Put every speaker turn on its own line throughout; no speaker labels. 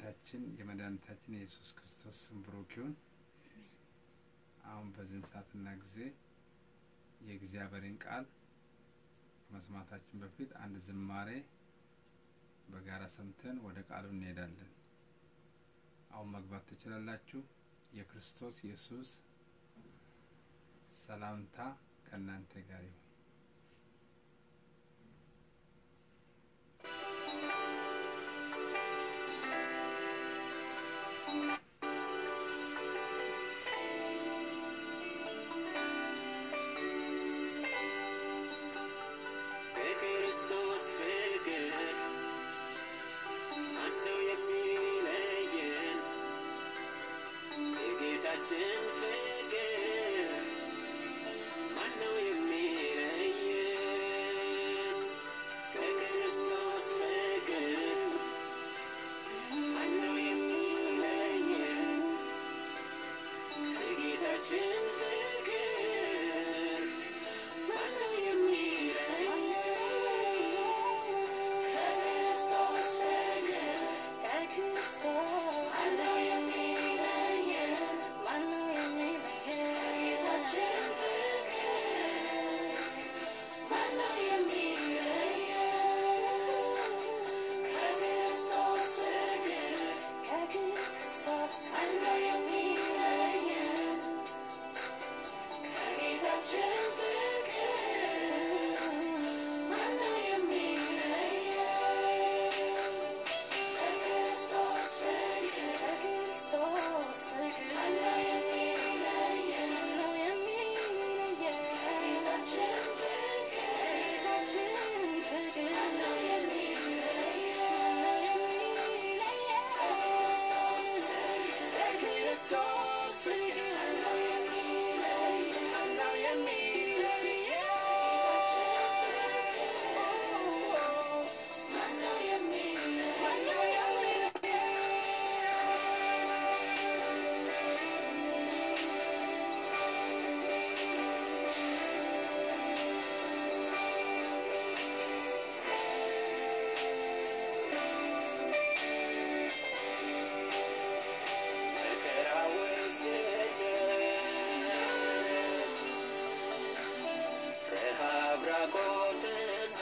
የጌታችን የመድኃኒታችን የኢየሱስ ክርስቶስ ስም ብሩክ ይሁን። አሁን በዚህን ሰዓትና ጊዜ የእግዚአብሔርን ቃል ከመስማታችን በፊት አንድ ዝማሬ በጋራ ሰምተን ወደ ቃሉ እንሄዳለን። አሁን መግባት ትችላላችሁ። የክርስቶስ ኢየሱስ ሰላምታ ከእናንተ ጋር ይሁን።
በክርስቶስ ፍቅር ማነው የሚለየን? የጌታችን ፍቅር ማነው የሚለየን? ከክርስቶስ ፍቅር ማነው የሚለየን? የጌታችን ፍቅር ማነው የሚለየን? ከክርስቶስ ፍቅር ማነው የሚለየን? ከጌታችን ፍቅር ማነው የሚለየን? ከክርስቶስ ፍቅር ማነው የሚለየን? ከጌታችን ፍቅር ማነው የሚለየን? ከክርስቶስ ፍቅር ማነው የሚለየን? ከጌታችን ፍቅር ማነው ከክርስቶስ ፍቅር ማነው የሚለየን? ማነው የሚለየን? ማነው የሚለየን? መከራው ስደት ረሃብ ራቆትነት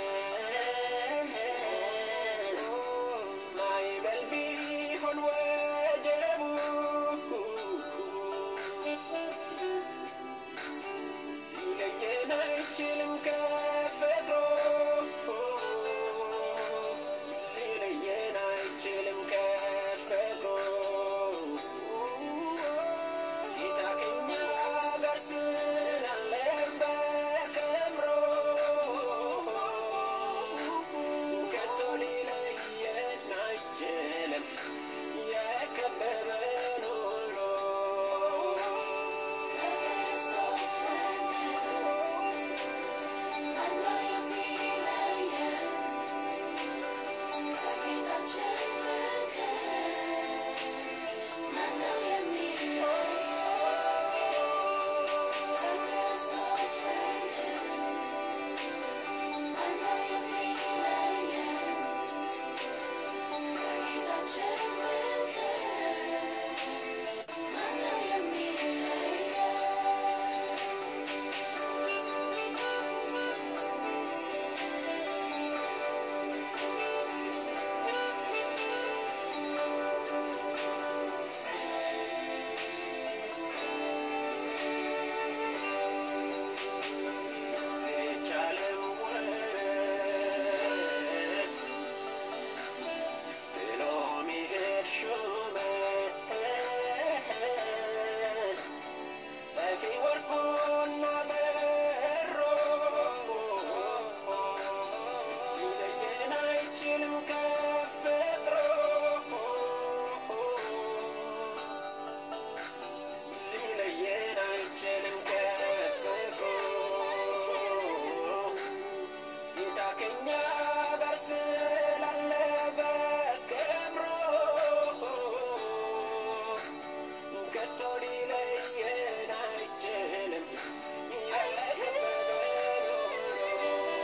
ማዕበል ቢሆን ወጀቡ ሊለየን አይችልም ከፈጥሮ ሊለየን አይችልም ከፈጥሮ ጌታ ከኛ ጋር ስላለ በክብሩ ከቶ ሊለየን አይችልም የከበበን ሁሉ የቻለም ወረት ጥሎ ሚሄድ ሹመት ጠፊ ወርቁና በሮ ሊለየን አይችልም ከፈጥሮ ሊለየን አይችልም ከፈጥሮ ጌታ ከኛ ጋር ስላለ በክብሩ ከቶ ሊለየን አይችልም የከበበን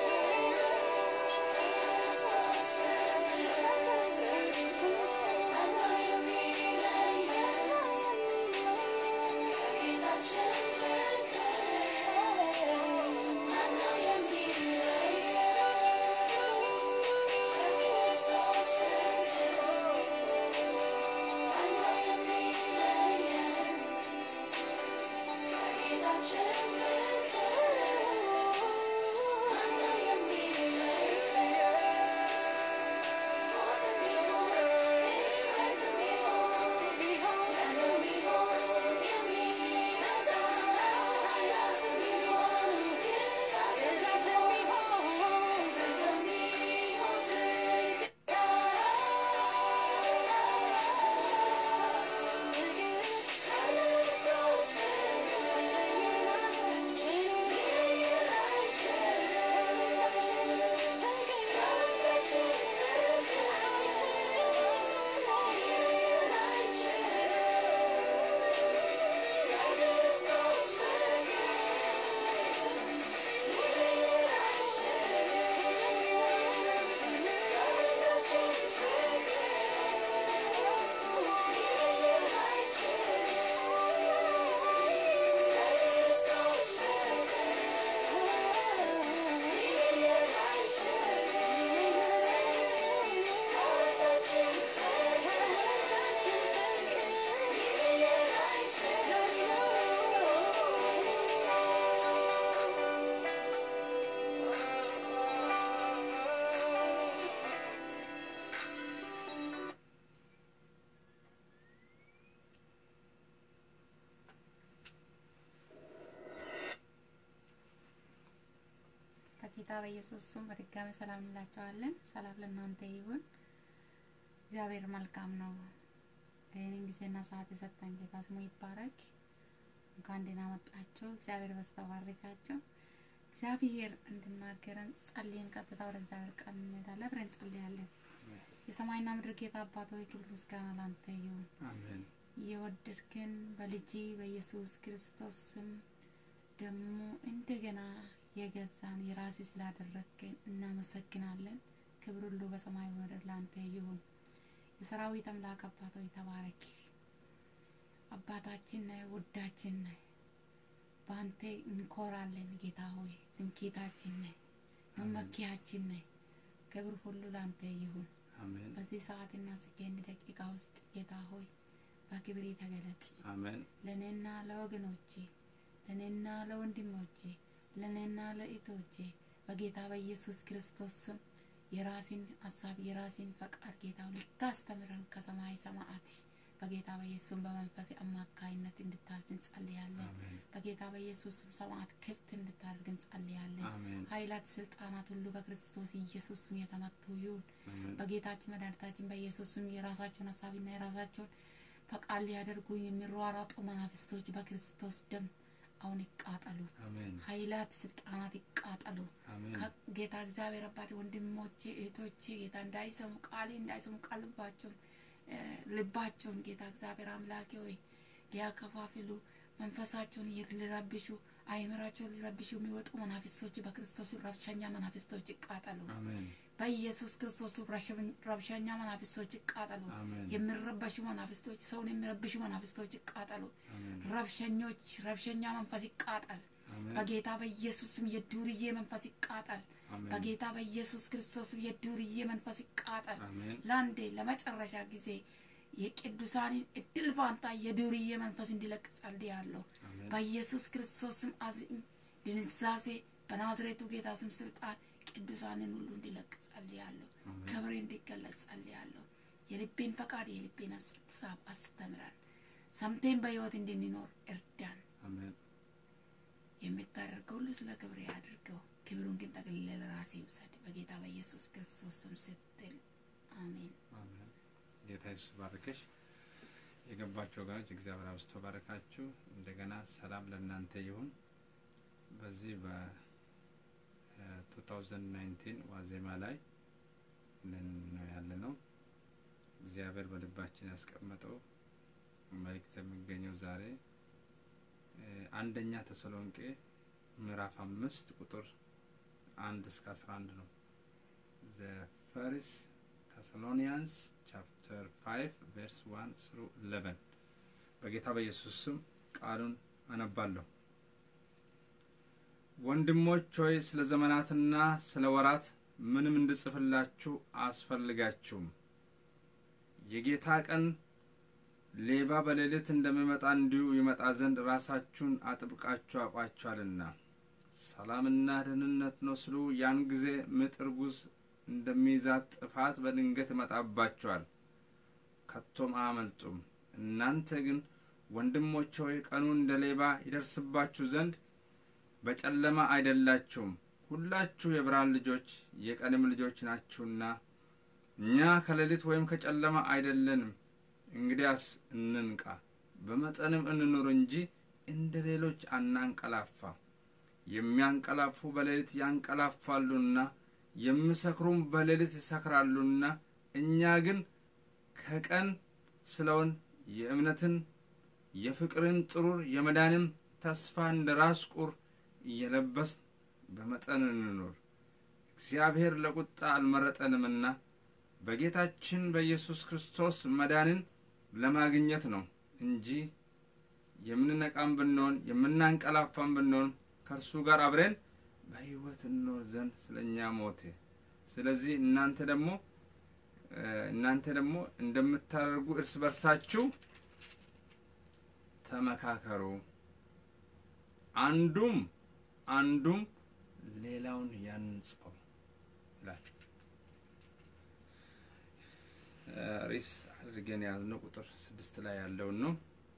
ሁሉ
በጌታ በኢየሱስ ስም በድጋሚ ሰላም እንላቸዋለን። ሰላም ለእናንተ ይሁን። እግዚአብሔር መልካም ነው። ይህንን ጊዜና ሰዓት የሰጠን ጌታ ስሙ ይባረክ። እንኳን ደህና መጣችሁ። እግዚአብሔር በስተባረካችሁ። እግዚአብሔር እንድናገረን ጸልየን ቀጥታ ወደ እግዚአብሔር ቃል እንሄዳለን። አብረን እንጸልያለን። የሰማይና ምድር ጌታ አባት ሆይ ክብር ምስጋና ላንተ ይሁን።
አሜን
የወደድክን በልጅ በኢየሱስ ክርስቶስ ስም ደግሞ እንደገና የገዛን የራሴ ስላደረግከን እናመሰግናለን። ክብር ሁሉ በሰማይ በምድር ላንተ ይሁን። የሰራዊት አምላክ አባት ሆይ ተባረክ። አባታችን ነህ፣ ውዳችን ነህ። በአንተ እንኮራለን ጌታ ሆይ ትምክህታችን ነህ፣ መመኪያችን ነህ። ክብር ሁሉ ላንተ ይሁን።
አሜን
በዚህ ሰዓትና ሰከንድ ደቂቃ ውስጥ ጌታ ሆይ በክብር ተገለጥ።
አሜን
ለእኔና ለወገኖቼ ለእኔና ለወንድሞቼ ለእኔና ለእህቶቼ በጌታ በኢየሱስ ክርስቶስ ስም የራሴን ሀሳብ የራሴን ፈቃድ ጌታ ልታስተምረን ከሰማይ ሰማዓት በጌታ በኢየሱስ በመንፈስ አማካይነት እንድታልፍ እንጸልያለን።
አሜን
በጌታ በኢየሱስ ስም ሰማዓት ክፍት እንድታደርግ እንጸልያለን።
አሜን
ኃይላት፣ ስልጣናት ሁሉ በክርስቶስ ኢየሱስ ስም የተመቱ ይሁን።
አሜን
በጌታችን መድኃኒታችን በኢየሱስ ስም የራሳቸውን ሀሳብና የራሳቸውን ፈቃድ ሊያደርጉ የሚሯሯጡ መናፍስቶች በክርስቶስ ደም አሁን ይቃጠሉ።
አሜን
ኃይላት፣ ስልጣናት ይቃጠሉ።
አሜን
ጌታ እግዚአብሔር አባቴ ወንድሞቼ እህቶቼ ጌታ እንዳይሰሙ ቃሌ እንዳይሰሙ ቃል ልባቸውን እ ልባቸውን ጌታ እግዚአብሔር አምላኬ ሆይ ሊያከፋፍሉ መንፈሳቸውን ሊረብሹ አይምራቸውን ሊረብሹ የሚወጡ መናፍስቶች በክርስቶስ ረብሸኛ መናፍስቶች ይቃጠሉ።
አሜን
በኢየሱስ ክርስቶስ ረብሸ- ረብሸኛ መናፍስቶች ይቃጠሉ።
አሜን
የሚረበሹ መናፍስቶች፣ ሰውን የሚረብሹ መናፍስቶች ይቃጠሉ።
አሜን
ረብሸኞች፣ ረብሸኛ መንፈስ ይቃጠል።
አሜን
በጌታ በኢየሱስ ስም የዱርዬ መንፈስ ይቃጠል።
አሜን
በጌታ በኢየሱስ ክርስቶስ ስም የዱርዬ መንፈስ ይቃጠል።
አሜን
ለአንዴ ለመጨረሻ ጊዜ የቅዱሳንን እድል ፋንታ የዱርዬ መንፈስ እንዲለቅ ጸልያለሁ።
አሜን
በኢየሱስ ክርስቶስ ስም አዚም ድንዛዜ በናዝሬቱ ጌታ ስም ስልጣን ቅዱሳንን ሁሉ እንዲለቅ ጸልያለሁ።
አሜን
ክብሬ እንዲገለጽ ጸልያለሁ። የልቤን ፈቃድ የልቤን ሀሳብ አስተምረን፣ ሰምቴን በሕይወት እንድንኖር እርዳን።
አሜን
የምታደርገው ሁሉ ስለ ክብሬ አድርገው፣ ክብሩን ግን ጠቅልለ ለራሴ ውሰድ። በጌታ በኢየሱስ ክርስቶስ ስም ስትል አሜን።
አሜን ጌታ ኢየሱስ ባርከሽ። የገባችሁ ወገኖች እግዚአብሔር አብዝቶ ባረካችሁ። እንደገና ሰላም ለእናንተ ይሁን። በዚህ በ2019 ዋዜማ ላይ ነን ነው ያለ ነው። እግዚአብሔር በልባችን ያስቀመጠው መልእክት የሚገኘው ዛሬ እ አንደኛ ተሰሎንቄ ምዕራፍ አምስት ቁጥር አንድ እስከ አስራ አንድ ነው። ዘ ፈርስት ተሰሎኒያንስ ቻፕተር 5 ቨርስ 1 ስሩ 11 በጌታ በኢየሱስ ስም ቃሉን አነባለሁ። ወንድሞች ሆይ ስለ ዘመናትና ስለ ወራት ምንም እንድጽፍላችሁ አስፈልጋችሁም። የጌታ ቀን ሌባ በሌሊት እንደሚመጣ እንዲሁ ይመጣ ዘንድ ራሳችሁን አጥብቃችሁ አውቃችኋልና። ሰላምና ደህንነት ነው ስሉ ያን ጊዜ ምጥ እርጉዝ እንደሚይዛት ጥፋት በድንገት ይመጣባቸዋል፣ ከቶም አያመልጡም። እናንተ ግን ወንድሞች ሆይ ቀኑ እንደ ሌባ ይደርስባችሁ ዘንድ በጨለማ አይደላችሁም፣ ሁላችሁ የብርሃን ልጆች የቀንም ልጆች ናችሁና። እኛ ከሌሊት ወይም ከጨለማ አይደለንም። እንግዲያስ እንንቃ፣ በመጠንም እንኑር እንጂ እንደ ሌሎች አናንቀላፋ። የሚያንቀላፉ በሌሊት ያንቀላፋሉና የሚሰክሩም በሌሊት ይሰክራሉና፣ እኛ ግን ከቀን ስለውን የእምነትን የፍቅርን ጥሩር የመዳንም ተስፋ እንደ ራስ ቁር እየለበስን በመጠን እንኑር። እግዚአብሔር ለቁጣ አልመረጠንምና በጌታችን በኢየሱስ ክርስቶስ መዳንን ለማግኘት ነው እንጂ የምንነቃም ብንሆን የምናንቀላፋም ብንሆን ከእርሱ ጋር አብረን በሕይወት እንኖር ዘንድ ስለ እኛ ሞተ። ስለዚህ እናንተ ደግሞ እናንተ ደግሞ እንደምታደርጉ እርስ በርሳችሁ ተመካከሩ፣ አንዱም አንዱም ሌላውን ያንጸው ይላል። ሪስ አድርገን ያዝነው ቁጥር ስድስት ላይ ያለውን ነው።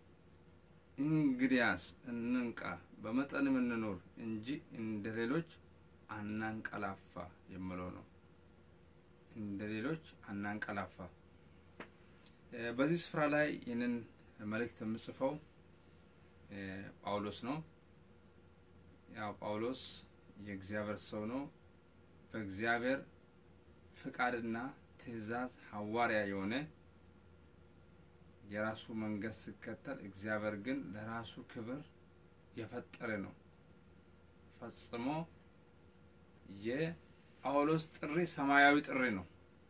እንግዲያስ እንንቃ በመጠንም እንኑር እንጂ እንደ ሌሎች አናንቀላፋ የምለው ነው። እንደ ሌሎች አናንቀላፋ። በዚህ ስፍራ ላይ ይህንን መልእክት የምጽፈው ጳውሎስ ነው። ያው ጳውሎስ የእግዚአብሔር ሰው ነው። በእግዚአብሔር ፍቃድና ትእዛዝ ሐዋርያ የሆነ የራሱ መንገድ ሲከተል እግዚአብሔር ግን ለራሱ ክብር የፈጠረ ነው። ፈጽሞ የጳውሎስ ጥሪ ሰማያዊ ጥሪ ነው።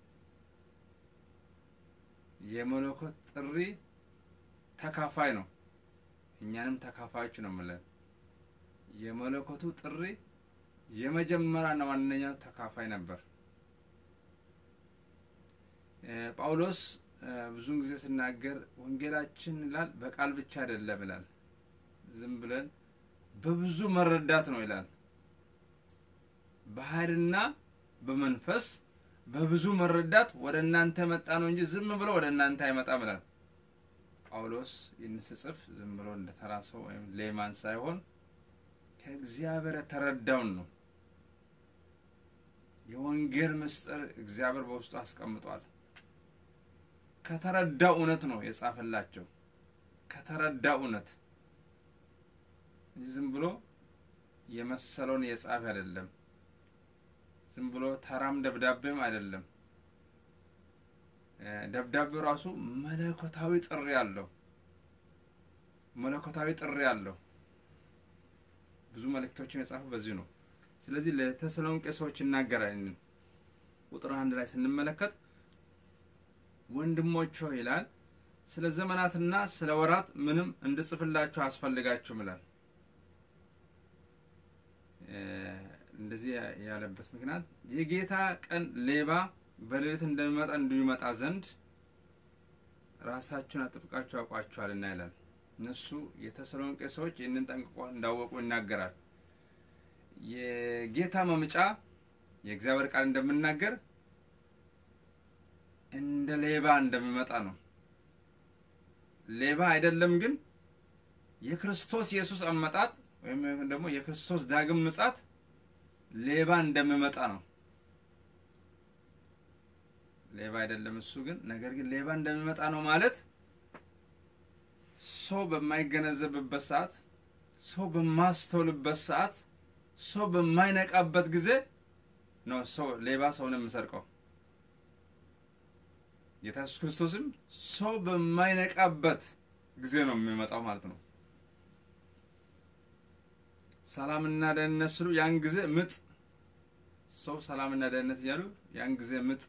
የመለኮት ጥሪ ተካፋይ ነው። እኛንም ተካፋዮች ነው የምለን። የመለኮቱ ጥሪ የመጀመሪያና ዋነኛው ተካፋይ ነበር። ጳውሎስ ብዙውን ጊዜ ስናገር ወንጌላችን ይላል በቃል ብቻ አይደለም ይላል፣ ዝም ብለን በብዙ መረዳት ነው ይላል። በኃይልና በመንፈስ በብዙ መረዳት ወደ እናንተ መጣ ነው እንጂ ዝም ብሎ ወደ እናንተ አይመጣም ይላል። ጳውሎስ ይህን ስጽፍ ዝም ብሎ እንደተራ ሰው ወይም ሌማን ሳይሆን ከእግዚአብሔር የተረዳውን ነው። የወንጌል ምስጢር እግዚአብሔር በውስጡ አስቀምጧል። ከተረዳው እውነት ነው የጻፈላቸው። ከተረዳው እውነት ዝም ብሎ የመሰለውን የጻፈ አይደለም። ዝም ብሎ ተራም ደብዳቤም አይደለም። ደብዳቤው ራሱ መለኮታዊ ጥሪ አለው። መለኮታዊ ጥሪ አለው። ብዙ መልእክቶችን የጻፈው በዚህ ነው። ስለዚህ ለተሰሎንቄ ሰዎች ይናገራል። ቁጥር አንድ ላይ ስንመለከት ወንድሞች ሆይ ይላል ስለ ዘመናትና ስለ ወራት ምንም እንድጽፍላችሁ አያስፈልጋችሁም ይላል። እንደዚህ ያለበት ምክንያት የጌታ ቀን ሌባ በሌሊት እንደሚመጣ እንዲሁ ይመጣ ዘንድ ራሳችሁን አጥብቃችሁ አውቋችኋልና ይላል። እነሱ የተሰሎንቄ ሰዎች ይህንን ጠንቅቆ እንዳወቁ ይናገራል። የጌታ መምጫ የእግዚአብሔር ቃል እንደምናገር እንደ ሌባ እንደሚመጣ ነው። ሌባ አይደለም ግን የክርስቶስ ኢየሱስ አመጣጥ ወይም ደግሞ የክርስቶስ ዳግም ምጻት ሌባ እንደሚመጣ ነው። ሌባ አይደለም እሱ ግን ነገር ግን ሌባ እንደሚመጣ ነው ማለት ሰው በማይገነዘብበት ሰዓት፣ ሰው በማስተውልበት ሰዓት፣ ሰው በማይነቃበት ጊዜ ነው ሰው ሌባ ሰውን የሚሰርቀው። ጌታ ኢየሱስ ክርስቶስም ሰው በማይነቃበት ጊዜ ነው የሚመጣው ማለት ነው። ሰላምና ደህንነት ስሉ ያን ጊዜ ምጥ ሰው ሰላምና ደህንነት እያሉ ያን ጊዜ ምጥ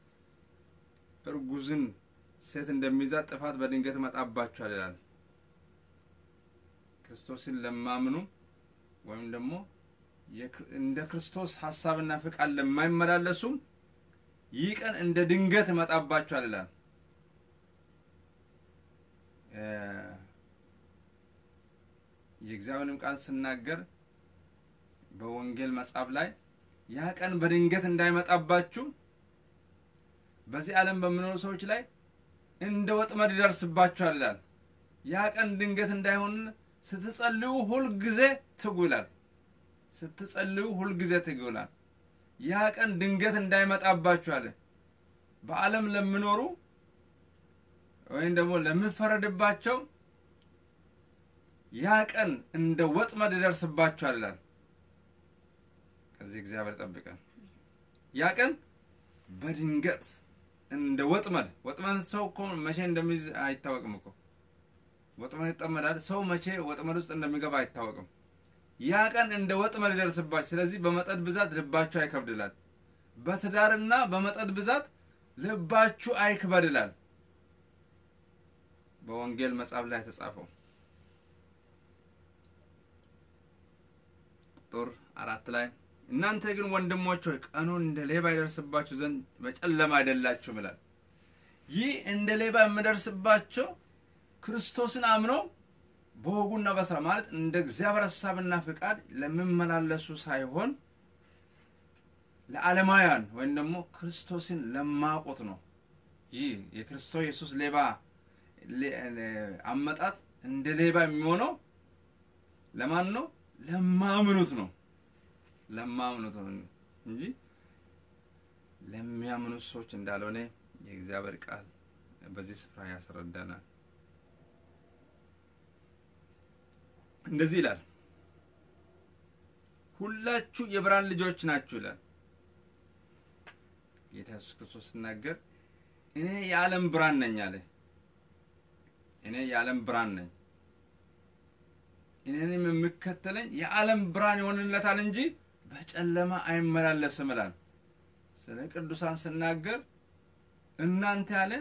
እርጉዝን ሴት እንደሚይዛት ጥፋት በድንገት መጣባቸዋል ይላል። ክርስቶስን ለማምኑ ወይም ደግሞ እንደ ክርስቶስ ሀሳብና ፍቃድ ለማይመላለሱም ይህ ቀን እንደ ድንገት መጣባቸዋል ይላል። እ፣ የእግዚአብሔርንም ቃል ስናገር በወንጌል መጽሐፍ ላይ ያ ቀን በድንገት እንዳይመጣባችሁ በዚህ ዓለም በሚኖሩ ሰዎች ላይ እንደ ወጥመድ ይደርስባችኋል ይላል። ያ ቀን ድንገት እንዳይሆን ስትጸልዩ ሁልጊዜ ትጉ ይላል። ስትጸልዩ ሁልጊዜ ትጉ ይላል። ያ ቀን ድንገት እንዳይመጣባችሁ አለ። በዓለም ለሚኖሩ ወይም ደግሞ ለሚፈረድባቸው ያ ቀን እንደ ወጥመድ ይደርስባችኋል ይላል። ከዚህ እግዚአብሔር ጠብቀን። ያ ቀን በድንገት እንደ ወጥመድ ወጥመድ ሰው እኮ መቼ እንደሚይዝ አይታወቅም እኮ ወጥመድ ይጠመዳል። ሰው መቼ ወጥመድ ውስጥ እንደሚገባ አይታወቅም። ያ ቀን እንደ ወጥመድ ይደርስባችሁ። ስለዚህ በመጠጥ ብዛት ልባችሁ አይከብድ ይላል። በትዳርና በመጠጥ ብዛት ልባችሁ አይክበድ ይላል። በወንጌል መጽሐፍ ላይ የተጻፈው ቁጥር አራት ላይ እናንተ ግን ወንድሞች ሆይ ቀኑን እንደ ሌባ ይደርስባችሁ ዘንድ በጨለማ አይደላችሁም ይላል። ይህ እንደ ሌባ የሚደርስባቸው ክርስቶስን አምነው በወጉና በስራ ማለት እንደ እግዚአብሔር ሀሳብና ፍቃድ ለሚመላለሱ ሳይሆን ለዓለማውያን ወይም ደግሞ ክርስቶስን ለማቆት ነው። ይህ የክርስቶስ ኢየሱስ ሌባ ሌ- አመጣጥ እንደ ሌባ የሚሆነው ለማን ነው? ለማምኑት ነው። ለማምኑት ነው እንጂ ለሚያምኑት ሰዎች እንዳልሆነ የእግዚአብሔር ቃል በዚህ ስፍራ ያስረዳናል። እንደዚህ ይላል፣ ሁላችሁ የብርሃን ልጆች ናችሁ ይላል ጌታ ኢየሱስ ክርስቶስ ሲናገር፣ እኔ የዓለም ብርሃን ነኝ አለ። እኔ የዓለም ብርሃን ነኝ፣ እኔንም የሚከተለኝ የዓለም ብርሃን ይሆንለታል እንጂ በጨለማ አይመላለስም ይላል። ስለ ቅዱሳን ስናገር እናንተ ያለ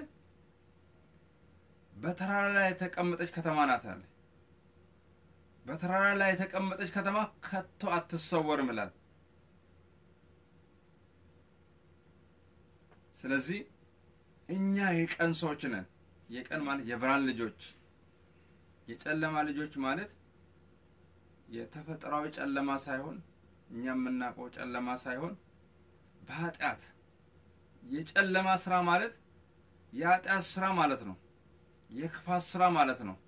በተራራ ላይ የተቀመጠች ከተማ ናት አለ። በተራራ ላይ የተቀመጠች ከተማ ከቶ አትሰወርም ይላል። ስለዚህ እኛ የቀን ሰዎች ነን። የቀን ማለት የብርሃን ልጆች፣ የጨለማ ልጆች ማለት የተፈጥሯዊ ጨለማ ሳይሆን እኛ የምናውቀው ጨለማ ሳይሆን በኃጢአት የጨለማ ስራ ማለት የኃጢአት ስራ ማለት ነው። የክፋት ስራ ማለት ነው።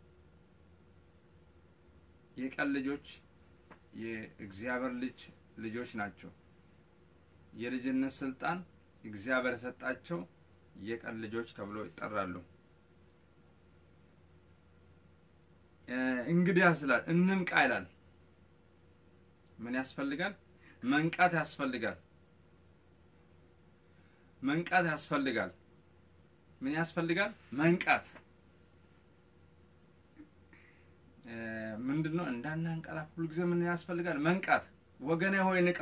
የቀን ልጆች የእግዚአብሔር ልጅ ልጆች ናቸው። የልጅነት ስልጣን እግዚአብሔር የሰጣቸው የቀን ልጆች ተብሎ ይጠራሉ። እ እንግዲህ ያስላል እንንቃ ይላል። ምን ያስፈልጋል? መንቃት ያስፈልጋል። መንቃት ያስፈልጋል። ምን ያስፈልጋል? መንቃት እ ምንድን ነው? እንዳናንቀላፍ ሁልጊዜ ምን ያስፈልጋል? መንቃት። ወገኔ ሆይ ንቃ።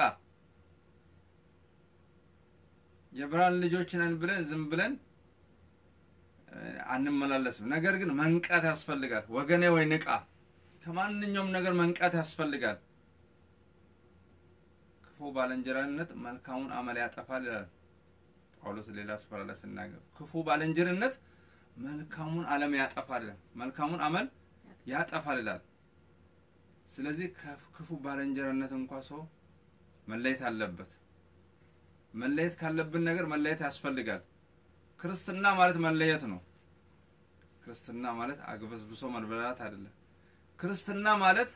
የብርሃን ልጆች ነን ብለን ዝም ብለን እ አንመላለስም። ነገር ግን መንቃት ያስፈልጋል። ወገኔ ሆይ ንቃ። ከማንኛውም ነገር መንቃት ያስፈልጋል። ክፉ ባልንጀራነት መልካሙን አመል ያጠፋል ይላል ጳውሎስ ሌላ ስፍራ ላይ ስናገር ክፉ ባልንጀርነት መልካሙን ዓለም ያጠፋል ይላል። መልካሙን አመል ያጠፋል ይላል። ስለዚህ ከክፉ ባልንጀርነት እንኳ ሰው መለየት አለበት። መለየት ካለብን ነገር መለየት ያስፈልጋል። ክርስትና ማለት መለየት ነው። ክርስትና ማለት አግበስብሶ መበላላት አይደለም። ክርስትና ማለት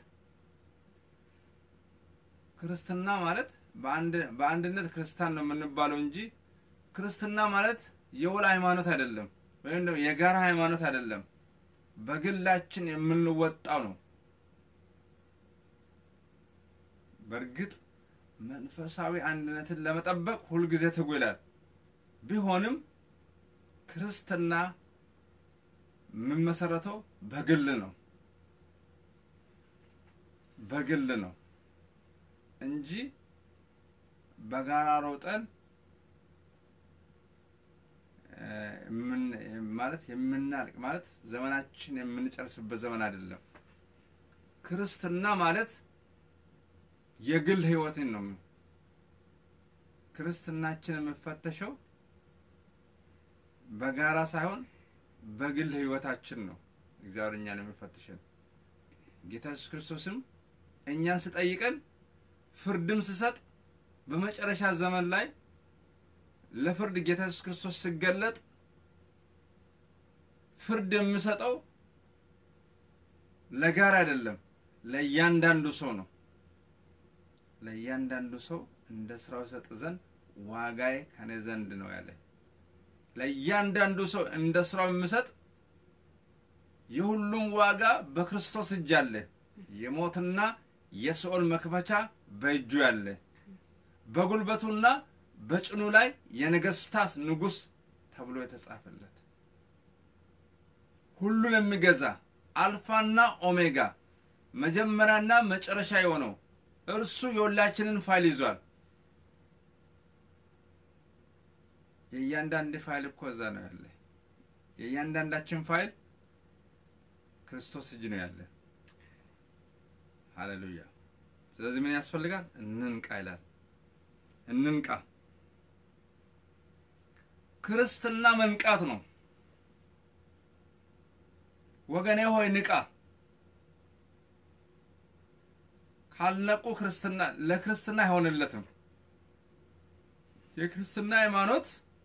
ክርስትና ማለት በአንድ በአንድነት ክርስቲያን ነው የምንባለው እንጂ ክርስትና ማለት የወል ሃይማኖት አይደለም፣ ወይም ደግሞ የጋራ ሃይማኖት አይደለም። በግላችን የምንወጣው ነው። በእርግጥ መንፈሳዊ አንድነትን ለመጠበቅ ሁልጊዜ ትጉ ይላል። ቢሆንም ክርስትና የምመሰረተው በግል ነው በግል ነው እንጂ በጋራ ሮጠን ማለት የምናልቅ ማለት ዘመናችን የምንጨርስበት ዘመን አይደለም። ክርስትና ማለት የግል ህይወትን ነው። ክርስትናችን የምፈተሸው በጋራ ሳይሆን በግል ህይወታችን ነው። እግዚአብሔር እኛን የሚፈትሸን። ጌታ ኢየሱስ ክርስቶስም እኛን ስጠይቀን ፍርድም ስሰጥ በመጨረሻ ዘመን ላይ ለፍርድ ጌታ ኢየሱስ ክርስቶስ ሲገለጥ ፍርድ የምሰጠው ለጋራ አይደለም፣ ለእያንዳንዱ ሰው ነው። ለእያንዳንዱ ሰው እንደ ስራው ሰጥ ዘንድ ዋጋዬ ከኔ ዘንድ ነው ያለ። ለእያንዳንዱ ሰው እንደ ስራው የምሰጥ የሁሉም ዋጋ በክርስቶስ እጅ አለ። የሞትና የሲኦል መክፈቻ በእጁ ያለ በጉልበቱና በጭኑ ላይ የነገስታት ንጉሥ ተብሎ የተጻፈለት ሁሉን የሚገዛ አልፋና ኦሜጋ መጀመሪያና መጨረሻ የሆነው እርሱ የሁላችንን ፋይል ይዟል። የእያንዳንድ ፋይል እኮ እዛ ነው ያለ። የእያንዳንዳችን ፋይል ክርስቶስ እጅ ነው ያለ። ሃሌሉያ። ስለዚህ ምን ያስፈልጋል? እንንቃ ይላል። እንንቃ። ክርስትና መንቃት ነው። ወገኔ ሆይ ንቃ። ካልነቁ ክርስትና ለክርስትና አይሆንለትም። የክርስትና ሃይማኖት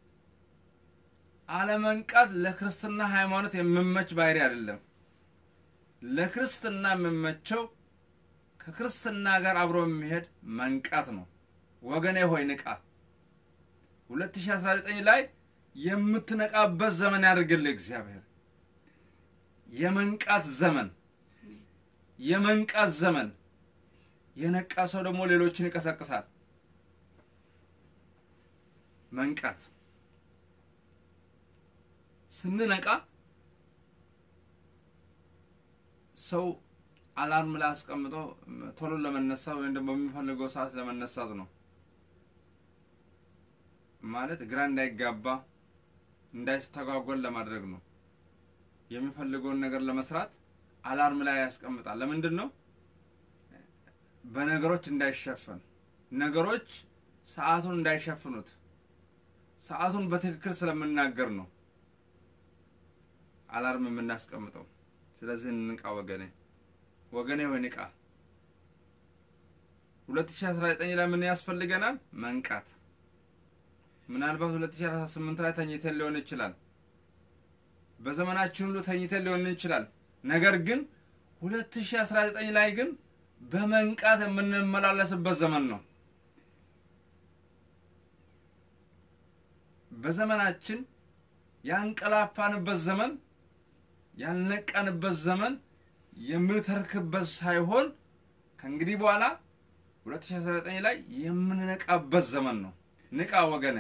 አለመንቃት ለክርስትና ሃይማኖት የሚመች ባህሪ አይደለም። ለክርስትና የሚመቸው ከክርስትና ጋር አብሮ የሚሄድ መንቃት ነው። ወገኔ ሆይ ንቃ። 2019 ላይ የምትነቃበት ዘመን ያድርግልህ እግዚአብሔር። የመንቃት ዘመን የመንቃት ዘመን። የነቃ ሰው ደግሞ ሌሎችን ይቀሰቅሳል። መንቃት ስንነቃ ሰው አላርም ላይ አስቀምጦ ቶሎ ለመነሳት ወይም ደግሞ በሚፈልገው ሰዓት ለመነሳት ነው። ማለት ግራ እንዳይጋባ እንዳይስተጓጎል ለማድረግ ነው። የሚፈልገውን ነገር ለመስራት አላርም ላይ ያስቀምጣል። ለምንድን ነው? በነገሮች እንዳይሸፈን፣ ነገሮች ሰዓቱን እንዳይሸፍኑት፣ ሰዓቱን በትክክል ስለምናገር ነው አላርም የምናስቀምጠው። ስለዚህ እንንቃ ወገኔ፣ ወገኔ ወይ ንቃ። 2019 ላይ ምን ያስፈልገናል? መንቃት። ምናልባት 2018 ላይ ተኝተን ሊሆን ይችላል። በዘመናችን ሁሉ ተኝተን ሊሆን ይችላል። ነገር ግን 2019 ላይ ግን በመንቃት የምንመላለስበት ዘመን ነው። በዘመናችን ያንቀላፋንበት ዘመን ያልነቃንበት ዘመን የምንተርክበት ሳይሆን ከእንግዲህ በኋላ 2019 ላይ የምንነቃበት ዘመን ነው። ንቃ ወገነ፣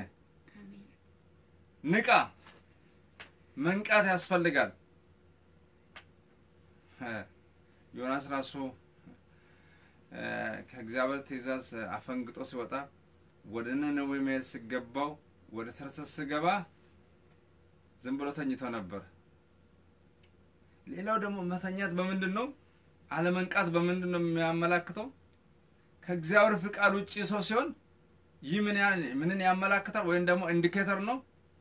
ንቃ። መንቃት ያስፈልጋል። ዮናስ ራሱ ከእግዚአብሔር ትእዛዝ አፈንግጦ ሲወጣ ወደ ነነዌ መሄድ ሲገባው ወደ ተርሰስ ስገባ ዝም ብሎ ተኝቶ ነበር። ሌላው ደግሞ መተኛት በምንድን ነው? አለመንቃት በምንድን ነው የሚያመላክተው? ከእግዚአብሔር ፍቃድ ውጭ ሰው ሲሆን ይህ ምን ምንን ያመላክታል? ወይም ደግሞ ኢንዲኬተር ነው፣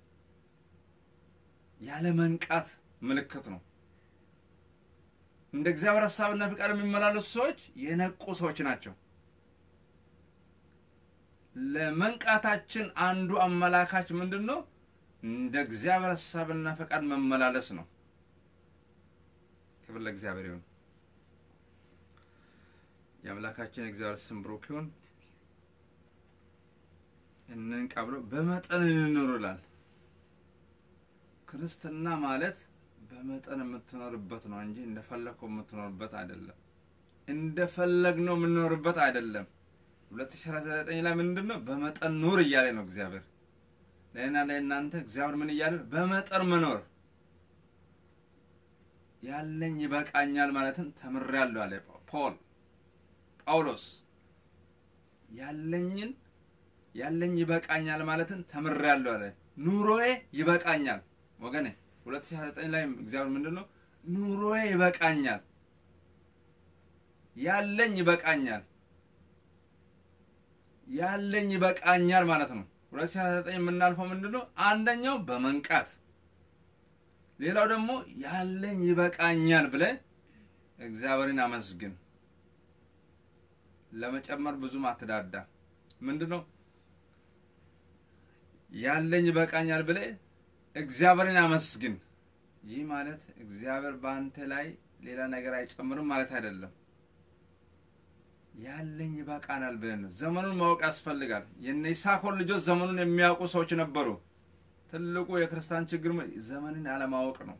ያለ መንቃት ምልክት ነው። እንደ እግዚአብሔር ሀሳብና ፍቃድ የሚመላለሱ ሰዎች የነቁ ሰዎች ናቸው። ለመንቃታችን አንዱ አመላካች ምንድን ነው? እንደ እግዚአብሔር ሀሳብና ፈቃድ መመላለስ ነው። ክብር ለእግዚአብሔር ይሁን። የአምላካችን እግዚአብሔር ስም ብሩክ ይሁን። እንንቃ ብሎ በመጠን እንኑር ይላል። ክርስትና ማለት በመጠን የምትኖርበት ነው እንጂ እንደፈለግከው የምትኖርበት አይደለም። እንደፈለግነው የምንኖርበት አይደለም። 2019 ላይ ምንድን ነው? በመጠን ኑር እያለ ነው እግዚአብሔር ለእኔና ለእናንተ እግዚአብሔር ምን እያለ በመጠን መኖር ያለኝ ይበቃኛል ማለትን ተምሬያለሁ አለ ፖል ጳውሎስ ያለኝን ያለኝ ይበቃኛል ማለትን ተምሬያለሁ አለ ኑሮዬ ይበቃኛል ወገኔ 2019 ላይ እግዚአብሔር ምንድን ነው ኑሮዬ ይበቃኛል ያለኝ ይበቃኛል ያለኝ ይበቃኛል ማለት ነው 2019 የምናልፈው ምንድን ነው አንደኛው በመንቃት ሌላው ደግሞ ያለኝ ይበቃኛል ብለ እግዚአብሔርን አመስግን። ለመጨመር ብዙም አትዳዳ። ምንድን ነው ያለኝ ይበቃኛል ብለ እግዚአብሔርን አመስግን። ይህ ማለት እግዚአብሔር በአንተ ላይ ሌላ ነገር አይጨምርም ማለት አይደለም። ያለኝ ይበቃናል ብለን ነው። ዘመኑን ማወቅ ያስፈልጋል። የነ ይሳኮር ልጆች ዘመኑን የሚያውቁ ሰዎች ነበሩ። ትልቁ የክርስቲያን ችግር ዘመንን አለማወቅ ነው።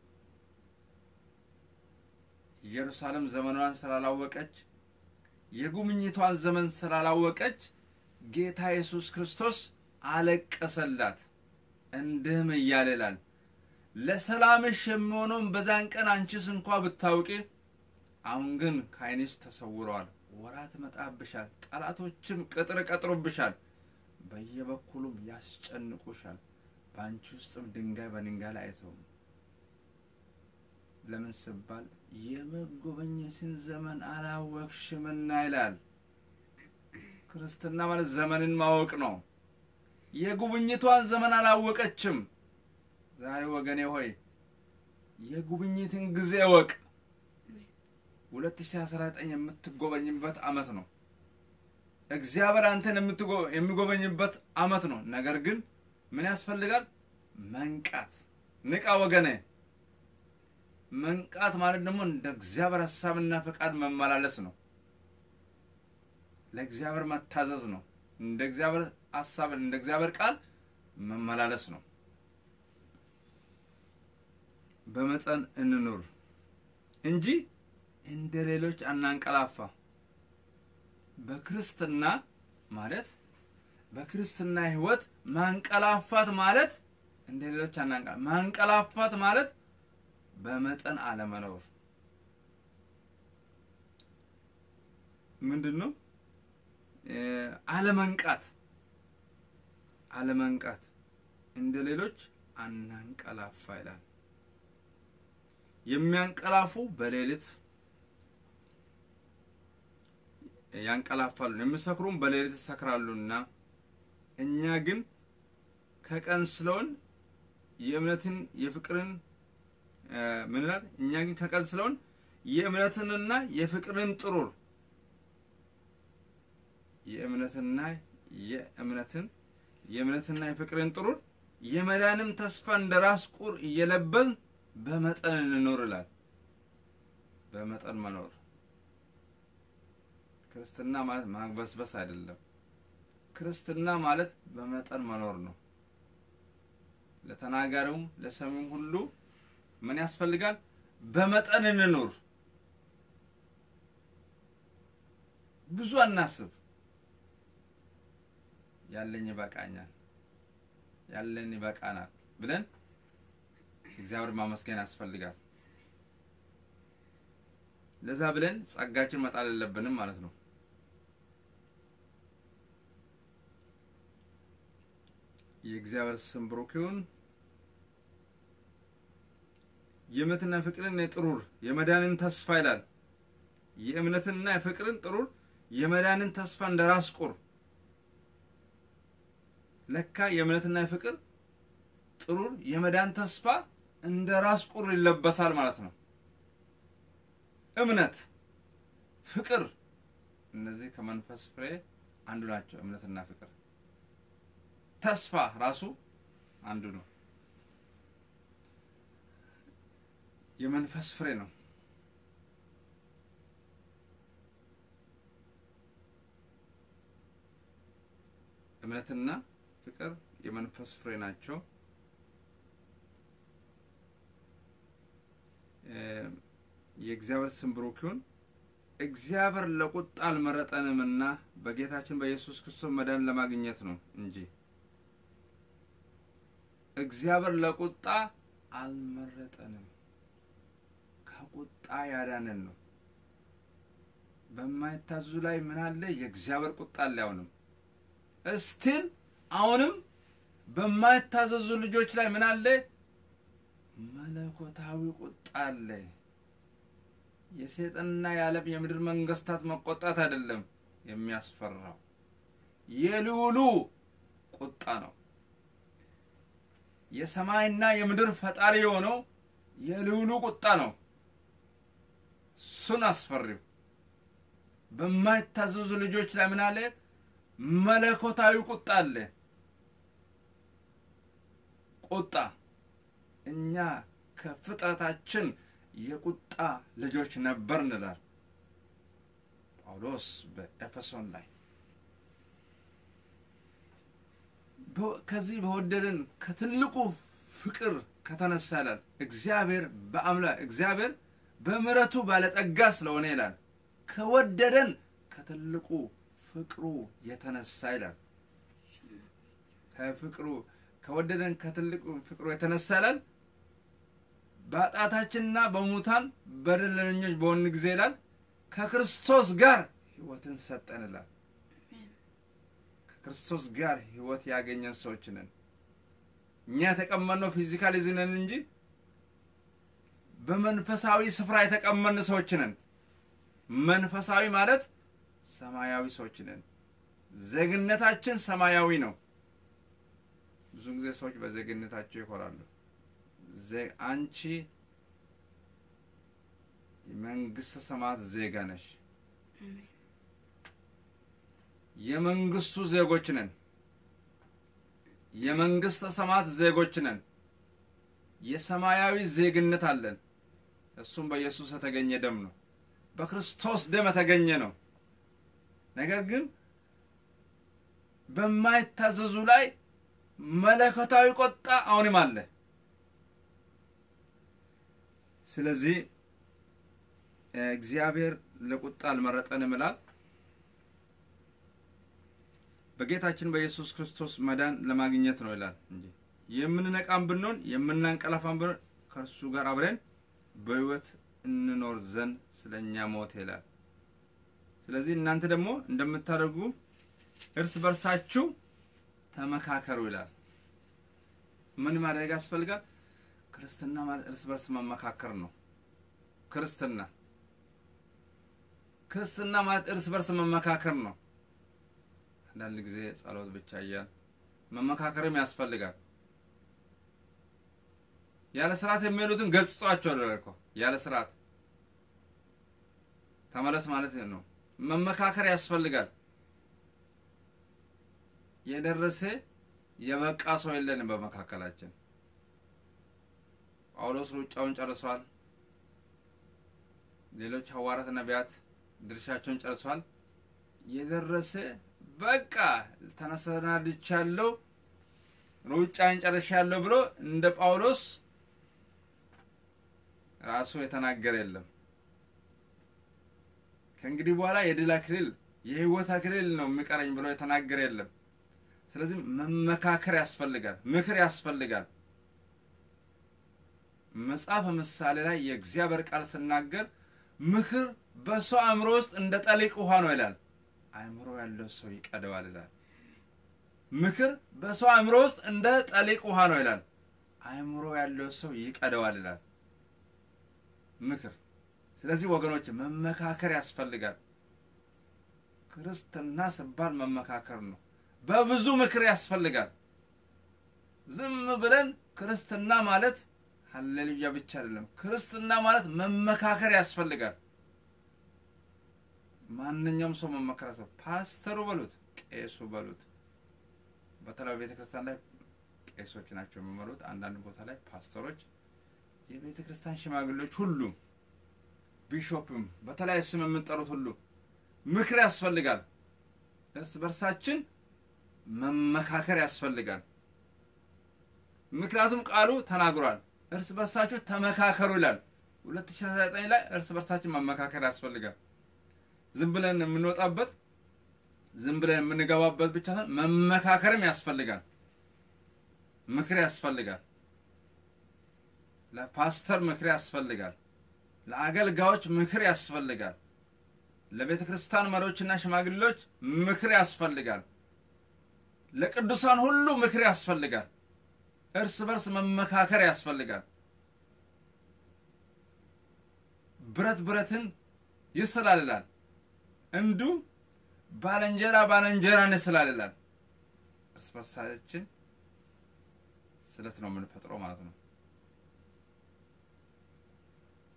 ኢየሩሳሌም ዘመኗን ስላላወቀች የጉብኝቷን ዘመን ስላላወቀች ጌታ ኢየሱስ ክርስቶስ አለቀሰላት። እንዲህም እያለ ይላል ለሰላምሽ የሚሆነውን በዛን ቀን አንቺስ እንኳ ብታውቂ፣ አሁን ግን ከዓይንሽ ተሰውረዋል። ወራት መጣብሻል፣ ጠላቶችም ቅጥር ቀጥሮብሻል፣ በየበኩሉም ያስጨንቁሻል። በአንቺ ውስጥም ድንጋይ በድንጋይ ላይ አይተውም። ለምን ስባል የመጎበኘትን ዘመን አላወቅሽምና ይላል። ክርስትና ማለት ዘመንን ማወቅ ነው። የጉብኝቷን ዘመን አላወቀችም። ዛሬ ወገኔ ሆይ የጉብኝትን ጊዜ እወቅ። 2019 የምትጎበኝበት አመት ነው። እግዚአብሔር አንተን የሚጎበኝበት አመት ነው። ነገር ግን ምን ያስፈልጋል? መንቃት። ንቃ ወገኔ። መንቃት ማለት ደግሞ እንደ እግዚአብሔር ሀሳብና ፈቃድ መመላለስ ነው። ለእግዚአብሔር መታዘዝ ነው። እንደ እግዚአብሔር ሀሳብ እንደ እግዚአብሔር ቃል መመላለስ ነው። በመጠን እንኑር እንጂ እንደ ሌሎች አናንቀላፋ። በክርስትና ማለት በክርስትና ህይወት ማንቀላፋት ማለት እንደ ሌሎች አናንቀላ ማንቀላፋት ማለት በመጠን አለመኖር ምንድን ነው? አለመንቃት አለመንቃት እንደ ሌሎች አናንቀላፋ ይላል። የሚያንቀላፉ በሌሊት ያንቀላፋሉ፣ የሚሰክሩም በሌሊት ይሰክራሉና እኛ ግን ከቀን ስለሆን የእምነትን የፍቅርን ምን ይላል? እኛ ግን ከቀን ስለሆን የእምነትንና የፍቅርን ጥሩር የእምነትና የእምነትን የእምነትና የፍቅርን ጥሩር የመዳንም ተስፋ እንደ ራስ ቁር እየለበስን በመጠን እንኖር ይላል። በመጠን መኖር ክርስትና ማለት ማግበስበስ አይደለም። ክርስትና ማለት በመጠን መኖር ነው። ለተናጋሪውም ለሰሚውም ሁሉ ምን ያስፈልጋል? በመጠን እንኑር። ብዙ አናስብ። ያለኝ ይበቃኛል፣ ያለን ይበቃናል ብለን እግዚአብሔር ማመስገን ያስፈልጋል። ለዛ ብለን ጸጋችን መጣል የለብንም ማለት ነው። የእግዚአብሔር ስም ብሩክ ይሁን። የእምነትና የፍቅርን የጥሩር የመዳንን ተስፋ ይላል። የእምነትና የፍቅርን ጥሩር የመዳንን ተስፋ እንደ ራስ ቁር ለካ የእምነትና የፍቅር ጥሩር የመዳን ተስፋ እንደ ራስ ቁር ይለበሳል ማለት ነው። እምነት፣ ፍቅር እነዚህ ከመንፈስ ፍሬ አንዱ ናቸው። እምነትና ፍቅር፣ ተስፋ ራሱ አንዱ ነው። የመንፈስ ፍሬ ነው። እምነትና ፍቅር የመንፈስ ፍሬ ናቸው። የእግዚአብሔር ስም ብሩክ ይሁን። እግዚአብሔር ለቁጣ አልመረጠንምና በጌታችን በኢየሱስ ክርስቶስ መዳን ለማግኘት ነው እንጂ እግዚአብሔር ለቁጣ አልመረጠንም፣ ከቁጣ ያዳነን ነው። በማይታዙ ላይ ምን አለ? የእግዚአብሔር ቁጣ አለ። አሁንም እስቲል አሁንም በማይታዘዙ ልጆች ላይ ምን አለ? መለኮታዊ ቁጣ አለ። የሰይጣንና የዓለም የምድር መንግስታት መቆጣት አይደለም የሚያስፈራው፣ የልዑሉ ቁጣ ነው። የሰማይና የምድር ፈጣሪ የሆነው የልዑሉ ቁጣ ነው። እሱን አስፈሪው በማይታዘዙ ልጆች ላይ ምን አለ? መለኮታዊ ቁጣ አለ። ቁጣ እኛ ከፍጥረታችን የቁጣ ልጆች ነበር እንላል ጳውሎስ በኤፌሶን ላይ። በ- ከዚህ በወደደን ከትልቁ ፍቅር ከተነሳ ይላል እግዚአብሔር በአምላ እግዚአብሔር በምሕረቱ ባለጠጋ ስለሆነ ይላል ከወደደን ከትልቁ ፍቅሩ የተነሳ ይላል ከፍቅሩ ከወደደን ከትልቁ ፍቅሩ የተነሳ ይላል በኃጢአታችንና በሙታን በደለኞች በሆን ጊዜ ይላል ከክርስቶስ ጋር ሕይወትን ሰጠን ይላል። ከክርስቶስ ጋር ሕይወት ያገኘን ሰዎች ነን። እኛ የተቀመጥነው ፊዚካሊዝ ነን እንጂ በመንፈሳዊ ስፍራ የተቀመጥን ሰዎች ነን። መንፈሳዊ ማለት ሰማያዊ ሰዎች ነን። ዜግነታችን ሰማያዊ ነው። ብዙ ጊዜ ሰዎች በዜግነታቸው ይኮራሉ። ዜ- አንቺ የመንግስተ ሰማያት ዜጋ ነሽ። የመንግስቱ ዜጎች ነን። የመንግስተ ሰማያት ዜጎች ነን። የሰማያዊ ዜግነት አለን። እሱም በኢየሱስ የተገኘ ደም ነው። በክርስቶስ ደም የተገኘ ነው። ነገር ግን በማይታዘዙ ላይ መለኮታዊ ቁጣ አሁንም አለ። ስለዚህ እግዚአብሔር ለቁጣ አልመረጠንም ይላል። በጌታችን በኢየሱስ ክርስቶስ መዳን ለማግኘት ነው ይላል እንጂ የምንነቃም ብንሆን የምናንቀላፋም ብንሆን ከእርሱ ጋር አብረን በሕይወት እንኖር ዘንድ ስለ እኛ ሞተ ይላል። ስለዚህ እናንተ ደግሞ እንደምታደርጉ እርስ በርሳችሁ ተመካከሩ ይላል። ምን ማድረግ ያስፈልጋል? ክርስትና ማለት እርስ በርስ መመካከር ነው። ክርስትና ክርስትና ማለት እርስ በርስ መመካከር ነው። አንዳንድ ጊዜ ጸሎት ብቻ እያል መመካከርም ያስፈልጋል። ያለ ስርዓት የሚሄዱትን ገጽጿቸዋል እኮ ያለ ስርዓት ተመለስ ማለት ነው። መመካከር ያስፈልጋል። የደረሰ የበቃ ሰው የለንም በመካከላችን። ጳውሎስ ሩጫውን ጨርሷል። ሌሎች ሐዋርያት፣ ነቢያት ድርሻቸውን ጨርሷል። የደረሰ በቃ ተሰናድቻለሁ፣ ሩጫን ጨርሻለሁ ብሎ እንደ ጳውሎስ ራሱ የተናገረ የለም። ከእንግዲህ በኋላ የድል አክሊል የሕይወት አክሊል ነው የሚቀረኝ ብሎ የተናገረ የለም። ስለዚህ መመካከር ያስፈልጋል፣ ምክር ያስፈልጋል። መጽሐፈ ምሳሌ ላይ የእግዚአብሔር ቃል ስናገር ምክር በሰው አእምሮ ውስጥ እንደ ጠሊቅ ውሃ ነው ይላል። አእምሮ ያለው ሰው ይቀደዋል ይላል። ምክር በሰው አእምሮ ውስጥ እንደ ጠሊቅ ውሃ ነው ይላል። አእምሮ ያለው ሰው ይቀደዋል ይላል ምክር። ስለዚህ ወገኖች መመካከር ያስፈልጋል። ክርስትና ሲባል መመካከር ነው። በብዙ ምክር ያስፈልጋል። ዝም ብለን ክርስትና ማለት ሀሌሉያ ብቻ አይደለም። ክርስትና ማለት መመካከር ያስፈልጋል። ማንኛውም ሰው መመከር ሰው ፓስተሩ በሉት ቄሱ በሉት። በተለይ ቤተ ክርስቲያን ላይ ቄሶች ናቸው የሚመሩት። አንዳንድ ቦታ ላይ ፓስተሮች፣ የቤተ ክርስቲያን ሽማግሌዎች፣ ሁሉም ቢሾፕም በተለያየ ስም የምንጠሩት ሁሉ ምክር ያስፈልጋል። እርስ በርሳችን መመካከር ያስፈልጋል። ምክንያቱም ቃሉ ተናግሯል። እርስ በርሳችሁ ተመካከሩ ይላል። 2019 ላይ እርስ በርሳችን መመካከር ያስፈልጋል። ዝም ብለን የምንወጣበት ዝም ብለን የምንገባበት ብቻ ሳይሆን መመካከርም ያስፈልጋል። ምክር ያስፈልጋል። ለፓስተር ምክር ያስፈልጋል። ለአገልጋዮች ምክር ያስፈልጋል። ለቤተ ክርስቲያን መሪዎችና ሽማግሌዎች ምክር ያስፈልጋል። ለቅዱሳን ሁሉ ምክር ያስፈልጋል። እርስ በርስ መመካከር ያስፈልጋል። ብረት ብረትን ይስላል ይላል። እንዲሁ ባለንጀራ ባለንጀራን ይስላል ይላል። እርስ በርሳችን ስለት ነው የምንፈጥረው ማለት ነው።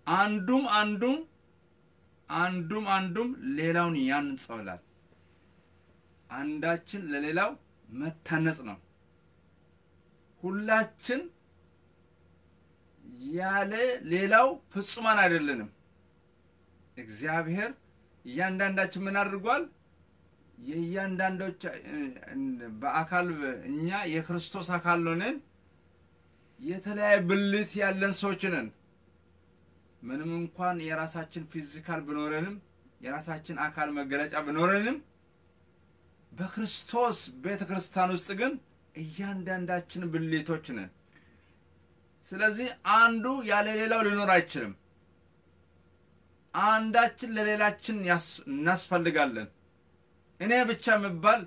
አንዱም አንዱም አንዱም አንዱም ሌላውን ያንጸው ይላል። አንዳችን ለሌላው መታነጽ ነው። ሁላችን ያለ ሌላው ፍጹማን አይደለንም። እግዚአብሔር እያንዳንዳችን ምን አድርጓል? የእያንዳንዶች በአካል እኛ የክርስቶስ አካል ነን። የተለያየ ብልት ያለን ሰዎች ነን። ምንም እንኳን የራሳችን ፊዚካል ብኖረንም የራሳችን አካል መገለጫ ብኖረንም በክርስቶስ ቤተ ክርስቲያን ውስጥ ግን እያንዳንዳችን ብልቶች ነን። ስለዚህ አንዱ ያለ ሌላው ሊኖር አይችልም። አንዳችን ለሌላችን ያስ- እናስፈልጋለን። እኔ ብቻ የሚባል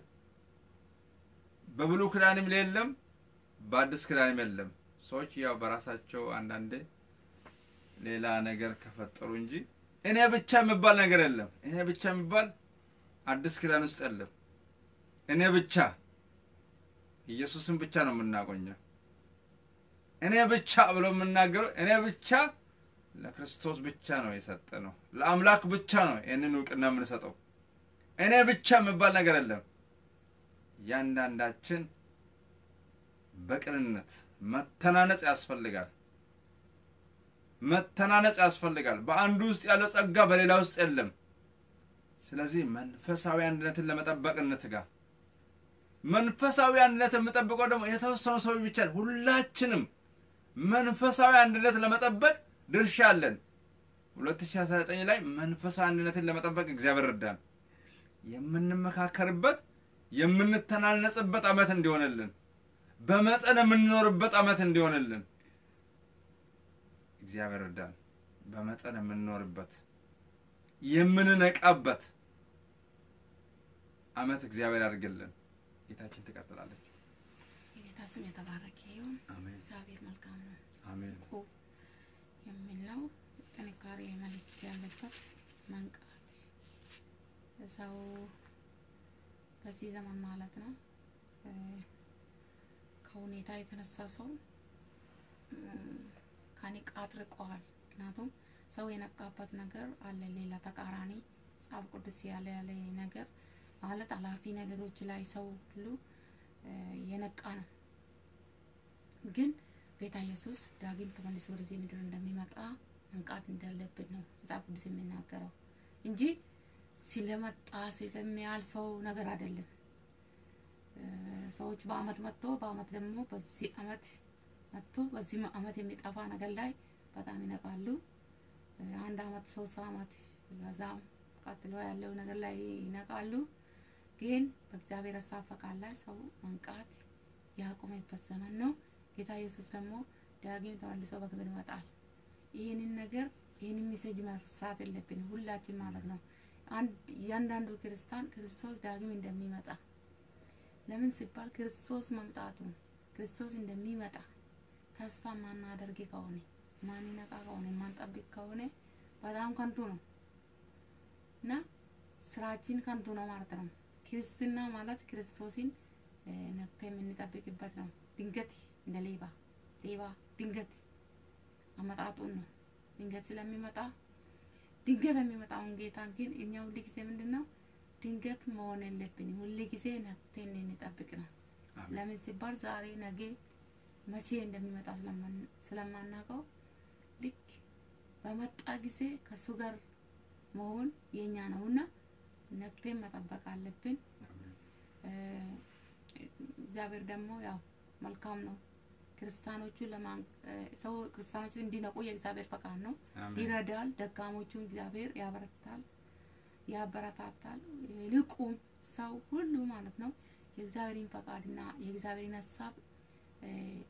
በብሉይ ኪዳንም የለም፣ በአዲስ ኪዳንም የለም። ሰዎች ያው በራሳቸው አንዳንዴ ሌላ ነገር ከፈጠሩ እንጂ እኔ ብቻ የሚባል ነገር የለም። እኔ ብቻ የሚባል አዲስ ኪዳን ውስጥ የለም። እኔ ብቻ ኢየሱስን ብቻ ነው የምናቆኘው። እኔ ብቻ ብሎ የምናገረው እኔ ብቻ ለክርስቶስ ብቻ ነው የሰጠ ነው። ለአምላክ ብቻ ነው ይህንን እውቅና የምንሰጠው። እኔ ብቻ የሚባል ነገር የለም። እያንዳንዳችን በቅንነት መተናነጽ ያስፈልጋል። መተናነጽ ያስፈልጋል። በአንዱ ውስጥ ያለው ጸጋ በሌላ ውስጥ የለም። ስለዚህ መንፈሳዊ አንድነትን ለመጠበቅ እንትጋ። መንፈሳዊ አንድነት የምጠብቀው ደግሞ የተወሰኑ ሰዎች ብቻ ነው። ሁላችንም መንፈሳዊ አንድነት ለመጠበቅ ድርሻ አለን። 2019 ላይ መንፈሳዊ አንድነትን ለመጠበቅ እግዚአብሔር እርዳን። የምንመካከርበት የምንተናነጽበት ዓመት እንዲሆንልን፣ በመጠን የምንኖርበት ዓመት እንዲሆንልን እግዚአብሔር እርዳን። በመጠን የምንኖርበት የምንነቃበት ዓመት እግዚአብሔር ያድርግልን። ጌታችን ትቀጥላለች።
የጌታ ስም የተባረከ ይሁን።
አሜን
እግዚአብሔር መልካም ነው።
አሜን
ንቁ የሚለው ጥንካሬ መልእክት ያለበት መንቃት ሰው በዚህ ዘመን ማለት ነው እ፣ ከሁኔታ የተነሳ ሰው እም፣ ከንቃት ርቀዋል። ምክንያቱም ሰው የነቃበት ነገር አለ፣ ሌላ ተቃራኒ መጽሐፍ ቅዱስ ያለ ያለ ነገር ማለት አላፊ ነገሮች ላይ ሰው ሁሉ እ፣ የነቃ ነው ግን ጌታ ኢየሱስ ዳግም ተመልሶ ወደዚህ ምድር እንደሚመጣ መንቃት እንዳለብን ነው መጽሐፍ ቅዱስ የሚናገረው እንጂ ስለመጣ ስለሚያልፈው ነገር አይደለም። እ፣ ሰዎች በአመት መጥቶ በአመት ደግሞ በዚህ አመት መጥቶ በዚህ አመት የሚጠፋ ነገር ላይ በጣም ይነቃሉ። እ፣ አንድ አመት ሶስት አመት ከዛም ቀጥሎ ያለው ነገር ላይ ይነቃሉ። ግን በእግዚአብሔር ሀሳብ ፈቃድ ላይ ሰው መንቃት ያቆመበት ዘመን ነው። ጌታ ኢየሱስ ደግሞ ዳግም ተመልሶ በክብር ይመጣል። ይህንን ነገር ይህንን ሜሴጅ መርሳት የለብንም ሁላችን ማለት ነው። አንድ እያንዳንዱ ክርስቲያን ክርስቶስ ዳግም እንደሚመጣ ለምን ሲባል ክርስቶስ መምጣቱ ክርስቶስ እንደሚመጣ ተስፋ ማናደርግ ከሆነ ማንነቃ ከሆነ ማንጠብቅ ከሆነ በጣም ከንቱ ነው እና ስራችን ከንቱ ነው ማለት ነው። ክርስትና ማለት ክርስቶስን እ፣ ነቅተ የምንጠብቅበት ነው። ድንገት እንደ ሌባ ሌባ ድንገት አመጣጡን ነው ድንገት ስለሚመጣ ድንገት የሚመጣውን ጌታ ግን እኛ ሁል ጊዜ ምንድን ነው ድንገት መሆን የለብንም። ሁል ጊዜ ነቅተን እንጠብቅ ነው።
አሜን።
ለምን ሲባል ዛሬ ነገ መቼ እንደሚመጣ ስለማን- ስለማናውቀው ልክ በመጣ ጊዜ ከእሱ ጋር መሆን የኛ ነውና ነቅተን መጠበቅ አለብን።
አሜን።
እ፣ እግዚአብሔር ደግሞ ያው መልካም ነው። ክርስቲያኖቹ ለማን እ፣ ሰው ክርስቲያኖቹ እንዲነቁ የእግዚአብሔር ፈቃድ ነው።
አሜን።
ይረዳል። ደካሞቹን እግዚአብሔር ያበረታል፣ ያበረታታል። ይልቁም ሰው ሁሉ ማለት ነው የእግዚአብሔርን ፈቃድና የእግዚአብሔርን ሀሳብ እ፣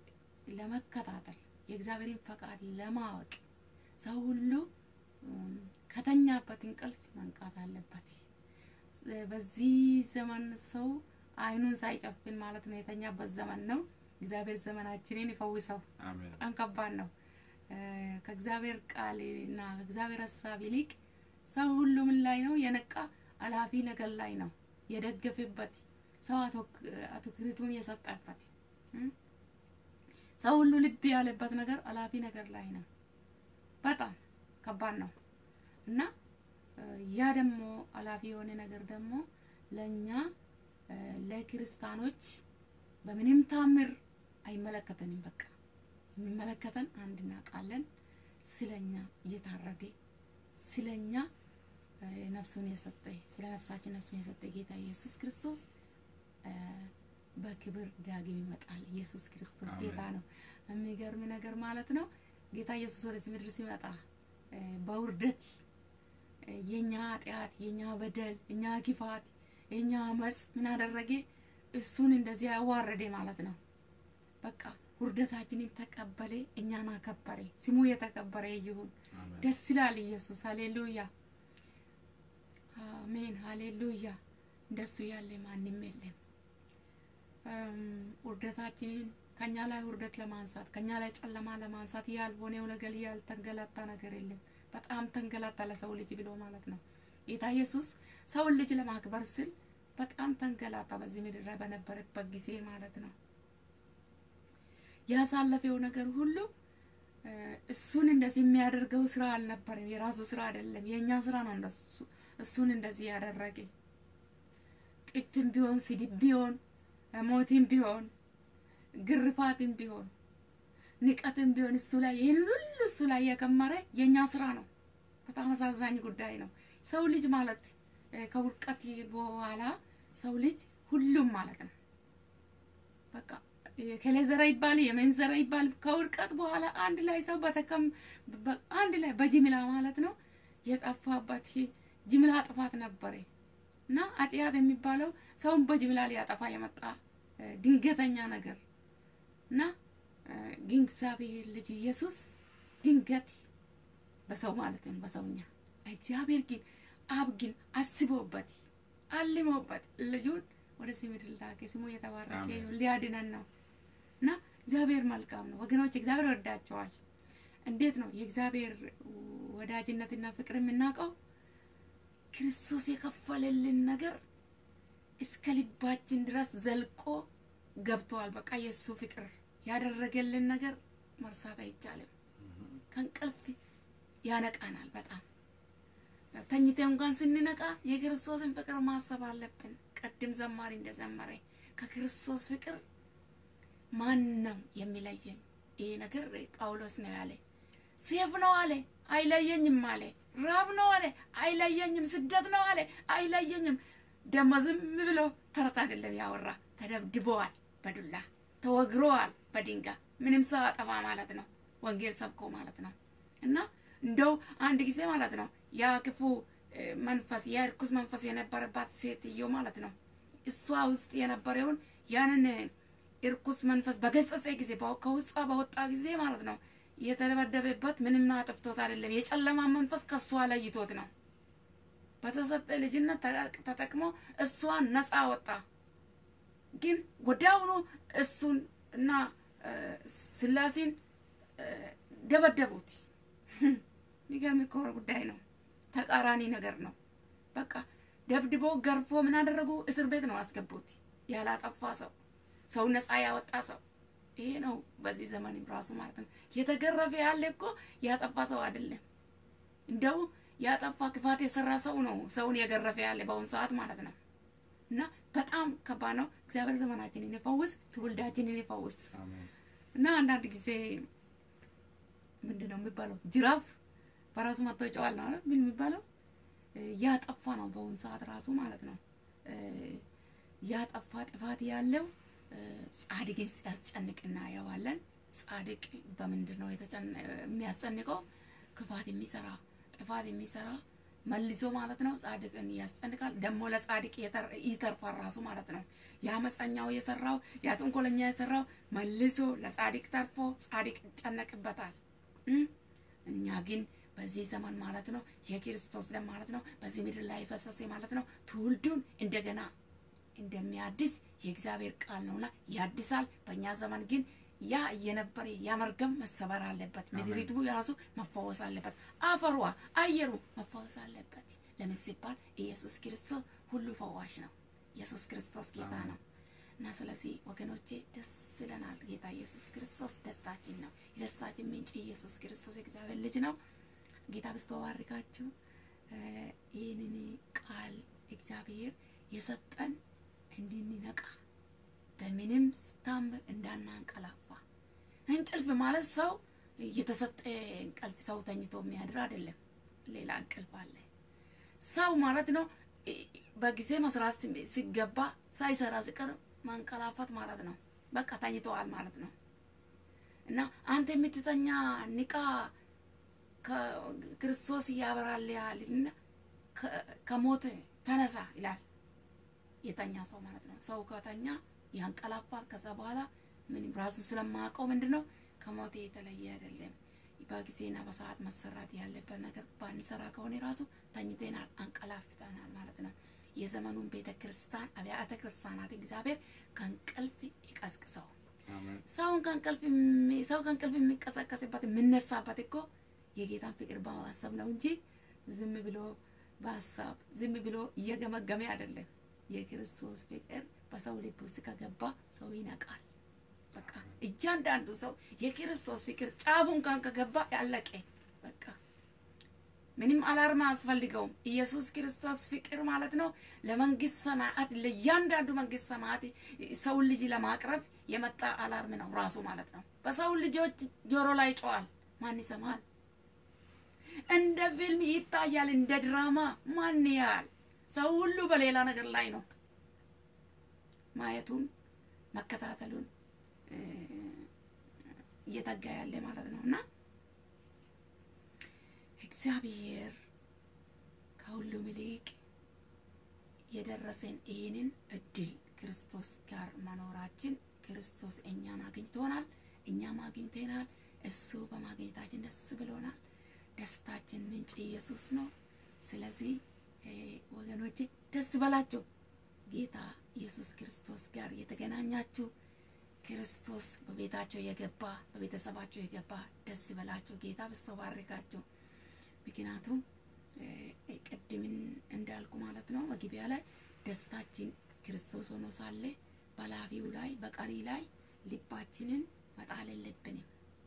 ለመከታተል የእግዚአብሔርን ፈቃድ ለማወቅ ሰው ሁሉ እም፣ ከተኛበት እንቅልፍ መንቃት አለበት። እ፣ በዚህ ዘመን ሰው አይኑን ሳይጨፍን ማለት ነው የተኛበት ዘመን ነው። እግዚአብሔር ዘመናችንን ይፈውሰው።
አሜን።
በጣም ከባድ ነው። እ፣ ከእግዚአብሔር ቃል እና ከእግዚአብሔር ሀሳብ ይልቅ ሰው ሁሉ ምን ላይ ነው የነቃ አላፊ ነገር ላይ ነው የደገፈበት ሰው አቶ- አትኩሮቱን የሰጠበት እም? ሰው ሁሉ ልብ ያለበት ነገር አላፊ ነገር ላይ ነው። በጣም ከባድ ነው እና እ፣ ያ ደግሞ አላፊ የሆነ ነገር ደግሞ ለእኛ እ፣ ለክርስቲያኖች በምንም ታምር አይመለከተንም። በቃ የሚመለከተን አንድ እናውቃለን፣ ስለኛ እየታረደ ስለኛ እ፣ ነፍሱን የሰጠ ስለ ነፍሳችን ነፍሱን የሰጠ ጌታ ኢየሱስ ክርስቶስ እ፣ በክብር ዳግም ይመጣል። ኢየሱስ ክርስቶስ
አሜን።
ጌታ ነው። የሚገርም ነገር ማለት ነው። ጌታ ኢየሱስ ወደዚህ ምድር ሲመጣ እ፣ በውርደት እ፣ የኛ ኃጢአት፣ የኛ በደል፣ የኛ ክፋት፣ የኛ አመፅ ምን አደረገ? እሱን እንደዚህ ያዋረደ ማለት ነው። በቃ ውርደታችንን ተቀበለ፣ እኛን አከበረ። ስሙ የተከበረ ይሁን።
አሜን።
ደስ ይላል ኢየሱስ። ሃሌሉያ አሜን፣ ሃሌሉያ። እንደሱ ያለ ማንም የለም። እም፣ ውርደታችንን ከኛ ላይ ውርደት ለማንሳት ከኛ ላይ ጨለማ ለማንሳት ያልሆነው ነገር ያልተንገላታ ነገር የለም። በጣም ተንገላታ ለሰው ልጅ ብሎ ማለት ነው። ጌታ ኢየሱስ ሰውን ልጅ ለማክበር ስል በጣም ተንገላታ በዚህ ምድር ላይ በነበረበት ጊዜ ማለት ነው። ያሳለፈው ነገር ሁሉ እ፣ እሱን እንደዚህ የሚያደርገው ስራ አልነበረም። የራሱ ስራ አይደለም፣ የእኛ ስራ ነው እንደሱ እሱን እንደዚህ ያደረገ። ጥፍም ቢሆን ስድብ ቢሆን ሞትም ቢሆን ግርፋትም ቢሆን ንቀትም ቢሆን እሱ ላይ ይህንን ሁሉ እሱ ላይ የከመረ የእኛ ስራ ነው። በጣም አሳዛኝ ጉዳይ ነው። ሰው ልጅ ማለት እ፣ ከውድቀት በኋላ ሰው ልጅ ሁሉም ማለት ነው በቃ የከሌ ዘራ ይባል የመን ዘራ ይባል ከውድቀት በኋላ አንድ ላይ ሰው በተከም በ- አንድ ላይ በጅምላ ማለት ነው የጠፋበት ጅምላ ጥፋት ነበረ እና አጥያት የሚባለው ሰውን በጅምላ ሊያጠፋ የመጣ እ፣ ድንገተኛ ነገር እና እ፣ ግን እግዚአብሔር ልጅ ኢየሱስ ድንገት በሰው ማለት ነው በሰውኛ እግዚአብሔር ግን አብ ግን አስቦበት አልሞበት ልጁን ወደዚህ ምድር ላከ። ስሙ የተባረከ
አሜን።
ይሁን። ሊያድነን ነው እና እግዚአብሔር መልካም ነው ወገኖች። እግዚአብሔር ወዳቸዋል። እንዴት ነው የእግዚአብሔር ወዳጅነትና ፍቅር የምናውቀው? ክርስቶስ የከፈለልን ነገር እስከ ልባችን ድረስ ዘልቆ ገብተዋል። በቃ የእሱ ፍቅር ያደረገልን ነገር መርሳት አይቻልም። ከእንቅልፍ ያነቃናል። በጣም ተኝቴ እንኳን ስንነቃ የክርስቶስን ፍቅር ማሰብ አለብን። ቅድም ዘማሪ እንደዘመረ ከክርስቶስ ፍቅር ማን ነው የሚለየን? ይሄ ነገር ጳውሎስ ነው ያለ። ሴፍ ነው አለ አይለየኝም አለ። ራብ ነው አለ አይለየኝም። ስደት ነው አለ አይለየኝም። ደሞ ዝም ብሎ ተረት አይደለም ያወራ። ተደብድበዋል፣ በዱላ ተወግረዋል፣ በድንጋይ ምንም ሰው አጠፋ ማለት ነው። ወንጌል ሰብኮ ማለት ነው። እና እንደው አንድ ጊዜ ማለት ነው ያ ክፉ እ፣ መንፈስ ያ እርኩስ መንፈስ የነበረባት ሴትዮ ማለት ነው እሷ ውስጥ የነበረውን ያንን እርኩስ መንፈስ በገሰጸ ጊዜ በ- ከውስጧ በወጣ ጊዜ ማለት ነው የተደበደበበት ምንም አጥፍቶት አይደለም። የጨለማ መንፈስ ከእሷ ለይቶት ነው። በተሰጠ ልጅነት ተጠቅ- ተጠቅሞ እሷን ነፃ ወጣ። ግን ወዲያውኑ እሱን እና እ፣ ስላሴን እ፣ ደበደቡት። የሚገርም እኮ ጉዳይ ነው። ተቃራኒ ነገር ነው። በቃ ደብድቦ ገርፎ ምን አደረጉ? እስር ቤት ነው አስገቡት። ያላጠፋ ሰው ሰው ነፃ ያወጣ ሰው ይሄ ነው። በዚህ ዘመንም ራሱ ማለት ነው የተገረፈ ያለ እኮ ያጠፋ ሰው አይደለም። እንደው ያጠፋ ክፋት የሰራ ሰው ነው ሰውን የገረፈ ያለ በአሁኑ ሰዓት ማለት ነው። እና በጣም ከባድ ነው። እግዚአብሔር ዘመናችንን ይፈውስ፣ ትውልዳችንን ይፈውስ።
አሜን።
እና አንዳንድ ጊዜ ምንድን ነው የሚባለው ጅራፍ በራሱ መጥቶ ይጨዋል ነው አይደል? ምን የሚባለው እ፣ ያጠፋ ነው በአሁኑ ሰዓት ራሱ ማለት ነው እ፣ ያጠፋ ጥፋት ያለው እ፣ ጻድቅን ሲያስጨንቅ እናየዋለን። ጻድቅ በምንድን ነው የተጨነ- የሚያስጨንቀው? ክፋት የሚሰራ ጥፋት የሚሰራ መልሶ ማለት ነው ጻድቅን ያስጨንቃል። ደግሞ ለጻድቅ የተር- ይተርፋል ራሱ ማለት ነው። የአመፀኛው የሰራው ያ ተንኮለኛ የሰራው መልሶ ለጻድቅ ተርፎ ጻድቅ ይጨነቅበታል። እም? እኛ ግን በዚህ ዘመን ማለት ነው የክርስቶስ ደም ማለት ነው በዚህ ምድር ላይ የፈሰሰ ማለት ነው ትውልዱን እንደገና እንደሚያድስ የእግዚአብሔር ቃል ነውና ያድሳል። በእኛ ዘመን ግን ያ እየነበረ ያ መርገም መሰበር አለበት። ምድሪቱ የራሱ መፈወስ አለበት። አፈሯ፣ አየሩ መፈወስ አለበት። ለምን ሲባል ኢየሱስ ክርስቶስ ሁሉ ፈዋሽ ነው። ኢየሱስ ክርስቶስ ጌታ ነው እና ስለዚህ ወገኖቼ ደስ ይለናል። ጌታ ኢየሱስ ክርስቶስ ደስታችን ነው። የደስታችን ምንጭ ኢየሱስ ክርስቶስ የእግዚአብሔር ልጅ ነው። ጌታ በስተባርካችሁ ይህንን ቃል እግዚአብሔር የሰጠን እንድንነቃ በምንም ታምር እንዳናንቀላፋ። እንቅልፍ ማለት ሰው የተሰጠ እንቅልፍ ሰው ተኝቶ የሚያድር አይደለም። ሌላ እንቅልፍ አለ። ሰው ማለት ነው በጊዜ መስራት ሲገባ ሳይሰራ ሲቀር ማንቀላፋት ማለት ነው። በቃ ተኝተዋል ማለት ነው። እና አንተ የምትተኛ ንቃ፣ ክርስቶስ ያበራልሃል እና ከሞት ተነሳ ይላል። የተኛ ሰው ማለት ነው። ሰው ከተኛ ያንቀላፋል። ከዛ በኋላ ምንም ራሱን ስለማያውቀው ምንድን ነው ከሞት የተለየ አይደለም። በጊዜና በሰዓት መሰራት ያለበት ነገር ባንሰራ ከሆነ ራሱ ተኝተናል፣ አንቀላፍተናል ማለት ነው። የዘመኑን ቤተ ክርስቲያን አብያተ ክርስቲያናት እግዚአብሔር ከእንቅልፍ ይቀስቅሰው። ሰውን ከእንቅልፍ ሰው ከእንቅልፍ የሚቀሰቀስበት የምነሳበት እኮ የጌታን ፍቅር በማሰብ ነው እንጂ ዝም ብሎ በሀሳብ ዝም ብሎ እየገመገመ አይደለም። የክርስቶስ ፍቅር በሰው ልብ ውስጥ ከገባ ሰው ይነቃል። በቃ እያንዳንዱ ሰው የክርስቶስ ፍቅር ጫፉን ካን ከገባ ያለቀ በቃ ምንም አላርማ አያስፈልገውም። ኢየሱስ ክርስቶስ ፍቅር ማለት ነው ለመንግስት ሰማያት ለእያንዳንዱ መንግስት ሰማያት ሰውን ልጅ ለማቅረብ የመጣ አላርም ነው ራሱ ማለት ነው። በሰው ልጆች ጆሮ ላይ ጨዋል። ማን ይሰማል? እንደ ፊልም ይታያል፣ እንደ ድራማ ማን ያህል ሰው ሁሉ በሌላ ነገር ላይ ነው ማየቱን መከታተሉን እየተጋ ያለ ማለት ነው እና እግዚአብሔር ከሁሉም ይልቅ የደረሰን ይህንን እድል ክርስቶስ ጋር መኖራችን ክርስቶስ እኛን አግኝቶናል፣ እኛም አግኝተናል። እሱ በማግኘታችን ደስ ብሎናል። ደስታችን ምንጭ ኢየሱስ ነው። ስለዚህ ወገኖቼ ደስ በላቸው። ጌታ ኢየሱስ ክርስቶስ ጋር የተገናኛችሁ ክርስቶስ በቤታቸው የገባ በቤተሰባቸው የገባ ደስ በላቸው። ጌታ በስቶ ባርካቸው። ምክንያቱም ቅድምን እንዳልኩ ማለት ነው መግቢያ ላይ ደስታችን ክርስቶስ ሆኖ ሳለ በላፊው ላይ በቀሪ ላይ ልባችንን መጣል የለብንም።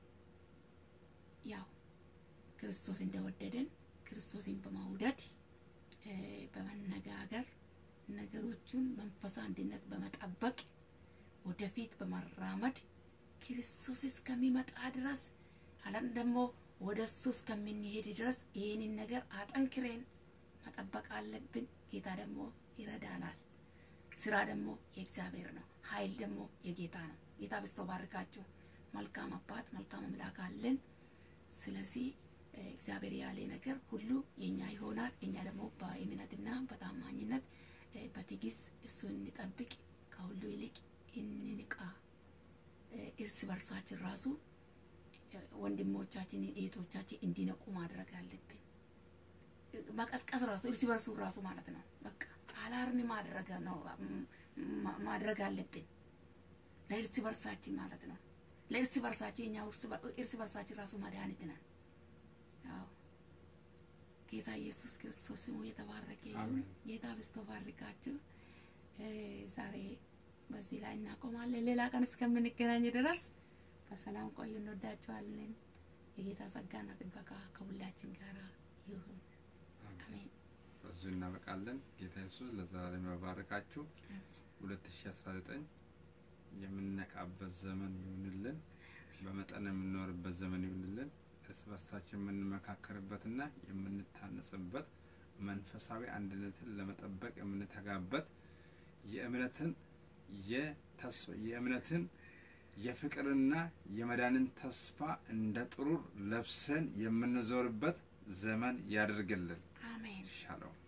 ያው ክርስቶስ እንደወደደን ክርስቶስን በመውደድ በመነጋገር ነገሮቹን መንፈስ አንድነት በመጠበቅ ወደፊት በመራመድ ክርስቶስ እስከሚመጣ ድረስ አለም ደግሞ ወደ እሱ እስከምንሄድ ድረስ ይህንን ነገር አጠንክሬን መጠበቅ አለብን። ጌታ ደግሞ ይረዳናል። ስራ ደግሞ የእግዚአብሔር ነው። ኃይል ደግሞ የጌታ ነው። ጌታ በስቶ ባርካችሁ። መልካም አባት መልካም አምላክ አለን። ስለዚህ እግዚአብሔር ያለ ነገር ሁሉ የኛ ይሆናል። እኛ ደግሞ በእምነትና በታማኝነት በትዕግስት እሱን እንጠብቅ። ከሁሉ ይልቅ እንንቃ። እርስ በርሳችን ራሱ ወንድሞቻችን እህቶቻችን እንዲነቁ ማድረግ አለብን። መቀስቀስ ራሱ እርስ በርሱ ራሱ ማለት ነው። በቃ አላርሚ ማድረግ ነው ማድረግ አለብን ለእርስ በርሳችን ማለት ነው። ለእርስ በርሳችን እኛ እርስ በርሳችን ራሱ መድኃኒት ነን። ያው ጌታ ኢየሱስ ክርስቶስ ስሙ የተባረከ ይሁን። ጌታ ብስቶ ባርካችሁ። ዛሬ በዚህ ላይ እናቆማለን። ሌላ ቀን እስከምንገናኝ ድረስ በሰላም ቆዩ። እንወዳቸዋለን። የጌታ ጸጋና ጥበቃ ከሁላችን ጋር ይሁን። አሜን።
በዚሁ እናበቃለን። ጌታ ኢየሱስ ለዘላለም ያባርካችሁ። ሁለት ሺ አስራ ዘጠኝ የምንነቃበት ዘመን ይሁንልን። በመጠን የምንኖርበት ዘመን ይሁንልን። እርስ በርሳችን የምንመካከርበትና የምንታነጽበት መንፈሳዊ አንድነትን ለመጠበቅ የምንተጋበት የእምነትን የተስፋ የእምነትን የፍቅርና የመዳንን ተስፋ እንደ ጥሩር ለብሰን የምንዞርበት ዘመን ያደርግልን።
አሜን።
ሻሎም